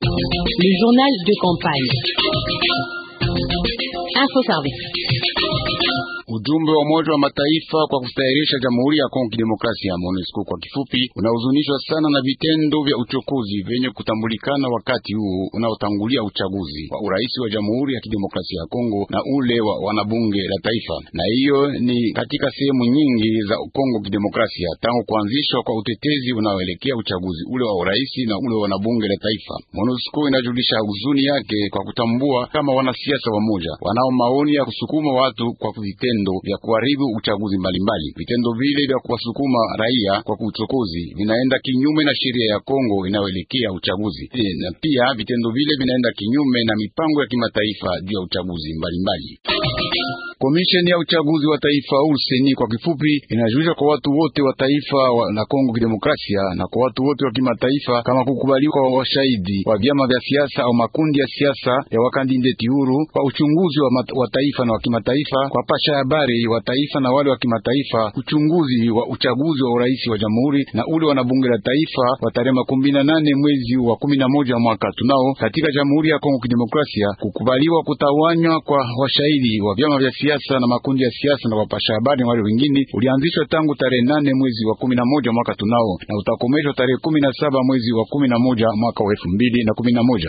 Le journal de campagne. Info Service. Ujumbe wa Umoja wa Mataifa kwa kustahirisha Jamhuri ya Kongo Kidemokrasia, MONUSCO kwa kifupi, unahuzunishwa sana na vitendo vya uchokozi vyenye kutambulikana wakati huu unaotangulia uchaguzi wa urais wa Jamhuri ya Kidemokrasia ya Kongo na ule wa wanabunge la taifa, na hiyo ni katika sehemu nyingi za Kongo Kidemokrasia tangu kuanzishwa kwa utetezi unaoelekea uchaguzi ule wa urais na ule wa wanabunge la taifa. MONUSCO inajulisha huzuni yake kwa kutambua kama wanasiasa wamoja wanao maoni ya kusukuma watu kwa vitendo vya kuharibu uchaguzi mbalimbali. Vitendo vile vya kuwasukuma raia kwa uchokozi vinaenda kinyume na sheria ya Kongo inayoelekea uchaguzi e, na pia vitendo vile vinaenda kinyume na mipango ya kimataifa juu ya uchaguzi mbalimbali. Komisheni ya uchaguzi wa taifa au seni kwa kifupi, inajulisha kwa watu wote wa taifa wa, la Kongo Kidemokrasia na kwa watu wote wa kimataifa kama kukubaliwa kwa washahidi wa vyama vya siasa au makundi ya siasa ya wakandideti huru kwa uchunguzi wa, mat, wa taifa na wa kimataifa kwa pasha habari wa taifa na wale wa kimataifa, uchunguzi wa uchaguzi wa urais wa jamhuri na ule wa bunge la taifa wa tarehe makumi na nane mwezi wa kumi na moja mwaka tunao katika Jamhuri ya Kongo Kidemokrasia, kukubaliwa kutawanywa kwa washahidi wa vyama vya siasa na makundi ya siasa na wapasha habari na wale wengine ulianzishwa tangu tarehe nane mwezi wa kumi na moja mwaka tunao na utakomeshwa tarehe kumi na saba mwezi wa kumi na moja mwaka wa elfu mbili na kumi na moja.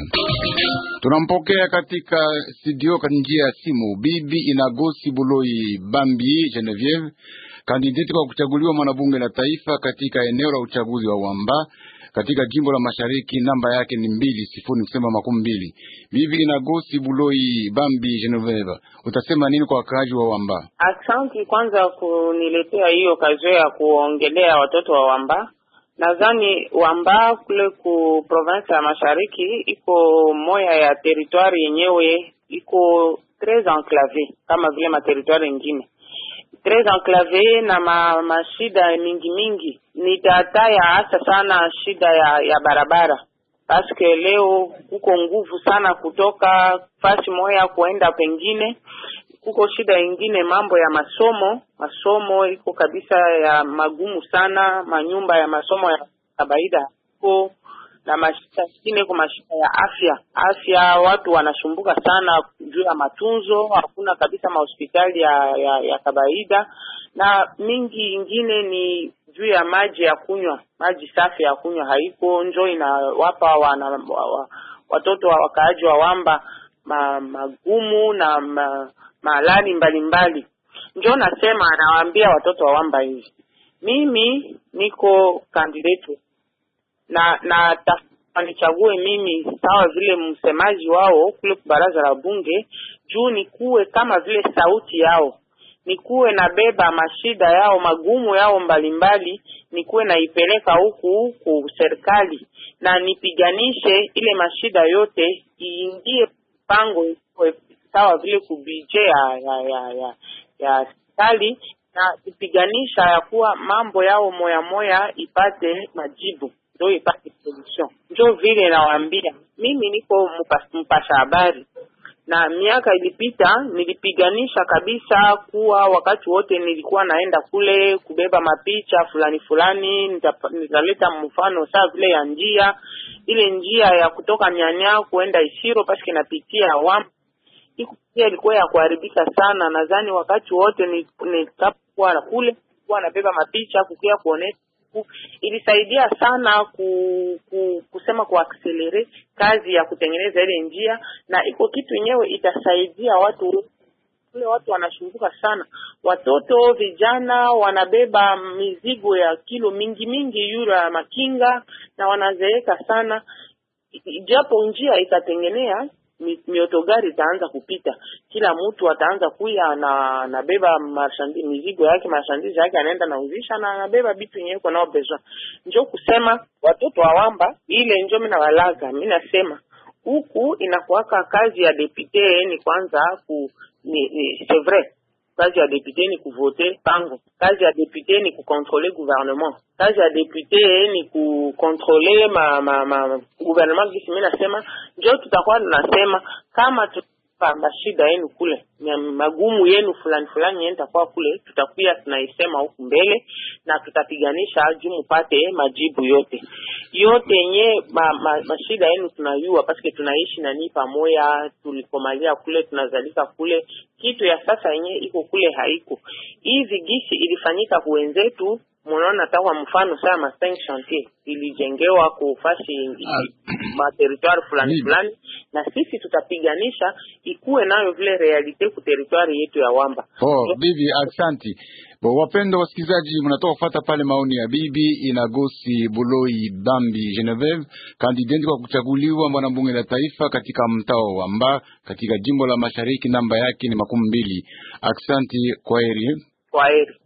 Tunampokea katika studio kwa njia ya simu Bibi Inagosi Buloi Bambi Genevieve, kandidati kwa kuchaguliwa mwanabunge la taifa katika eneo la uchaguzi wa Wamba katika jimbo la Mashariki. Namba yake ni mbili sifuri kusema makumi mbili. Bibi Inagosi Buloi Bambi Genevieve, utasema nini kwa wakaaji wa Wamba? Asante kwanza kuniletea hiyo kazi ya kuongelea watoto wa Wamba. Nadhani Wamba kule ku province ya Mashariki iko moya ya teritwari yenyewe iko tres enclave kama vile materitwari ingine tres enclave na ma, mashida mingi mingi. Nitataya hasa sana shida ya ya barabara paske leo kuko nguvu sana kutoka fasi moya kuenda pengine kuko shida ingine, mambo ya masomo. Masomo iko kabisa ya magumu sana, manyumba ya masomo ya kawaida iko na mashida ingine, kwa mashida ya afya. Afya watu wanasumbuka sana juu ya matunzo, hakuna kabisa mahospitali ya, ya, ya kawaida, na mingi ingine ni juu ya maji ya kunywa, maji safi ya kunywa haiko, njo inawapa wana, wa, watoto wa wakaaji wa Wamba ma, magumu na ma, malali mbalimbali. Njo nasema anawaambia watoto wa Wamba hivi, mimi niko kandidati na na nichague mimi sawa vile msemaji wao kule baraza la bunge, juu nikuwe kama vile sauti yao, nikuwe nabeba mashida yao magumu yao mbalimbali, nikuwe naipeleka huku ku serikali na nipiganishe ile mashida yote iingie pango sawa vile kubije ya ya ya ya ya serikali na ipiganisha ya kuwa mambo yao moya moya ipate majibu, ndio ipate solution. Ndio vile nawaambia mimi niko mpasha habari, na miaka ilipita nilipiganisha kabisa kuwa wakati wote nilikuwa naenda kule kubeba mapicha fulani fulani, nitaleta mfano saa vile ya njia ile njia ya kutoka Nyanya kuenda Isiro paske napitia Wamba iko pia ilikuwa ya kuharibika sana. Nadhani wakati wote nikapokuwa kule kuwa nabeba mapicha kukia kuonesha, ilisaidia sana ku, ku, kusema kuakselere kazi ya kutengeneza ile njia, na iko kitu yenyewe itasaidia watu kule. Watu wanashunguka sana, watoto vijana wanabeba mizigo ya kilo mingi mingi yule ya makinga na wanazeeka sana, japo njia itatengenea miotogari itaanza kupita, kila mtu ataanza kuya na anabeba marshandi mizigo yake marshandise yake anaenda nauzisha na anabeba bitu yenyewe iko nao besoin. Njo kusema watoto wa Wamba ile njo mina walaga, mi nasema huku inakuwaka kazi ya depute ni kwanza ku ni, ni c'est vrai kazi ya depute ni kuvote pango, kazi ya depute ni kukontrole gouvernement, kazi ya depute ni kukontrole ma, ma, ma gouvernement. Kisi mi nasema njo tutakuwa tunasema kama mashida yenu kule na magumu yenu fulani fulani yenu takuwa kule, tutakuya tunaisema huku mbele na tutapiganisha juu mupate majibu yote yote yenye ma, ma, mashida yenu tunayua, paske tunaishi nani pamoya, tulikomalia kule, tunazalika kule. Kitu ya sasa yenye iko kule haiko hivi gisi ilifanyika kuwenzetu Munaona tawa mfano saa ma cinq chantier ilijengewa kufasi ma territoire fulani fulani, na sisi tutapiganisha ikuwe nayo vile realite ku territoire yetu ya Wamba. Oh, bibi aksanti. Bo, wapendo wasikilizaji, mnatoka kufuata pale maoni ya bibi Inagosi Buloi Bambi Genevieve, kandidati kwa kuchaguliwa mwanabunge la taifa katika mtaa wa Wamba katika jimbo la Mashariki. Namba yake ni makumi mbili. Aksanti, kwaheri. Kwaheri.